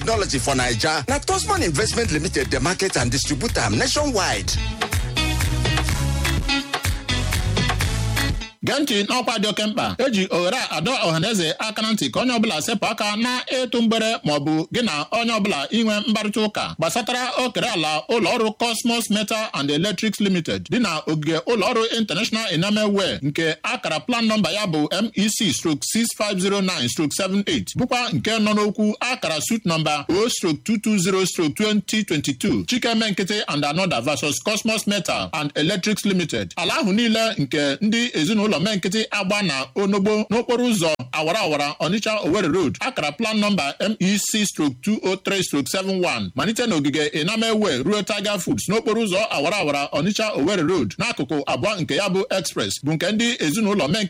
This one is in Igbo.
technology for naija na tosman investment limited dey market and distribute am nationwide gee ntị n'ọkwa dị oke mkpa eji oghere a adọ ọhaneze aka na ntị ka onye ọbụla sepụ aka na ịtụ mgbere maọbụ gị na onye ọbụla inwe mkparịta ụka gbasatara okere ala ụlọọrụ cosmos metal and electrics limited dị na ogige ụlọọrụ international enamel wear nke akara plan nọmba ya bụ mec strok 6509 strok 78 bụkwa nke nọ n'okwu akara sut nọmba o strok 220 strok 2022 chikeme nkịtị and anoda versus cosmos metal and electrics limited ala ahụ niile nke ndị ezinụlọ mee nkịtị agba na onogbo n'okporo ụzọ awara awara onitsha owerri road akara plan nọmba mec strok 203 strok 71 malite n'ogige enamewe ruo tiger foods n'okporo ụzọ awara awara onitsha owerri road n'akụkụ abụọ nke ya bụ express bụ nke ndị ezinụlọ mee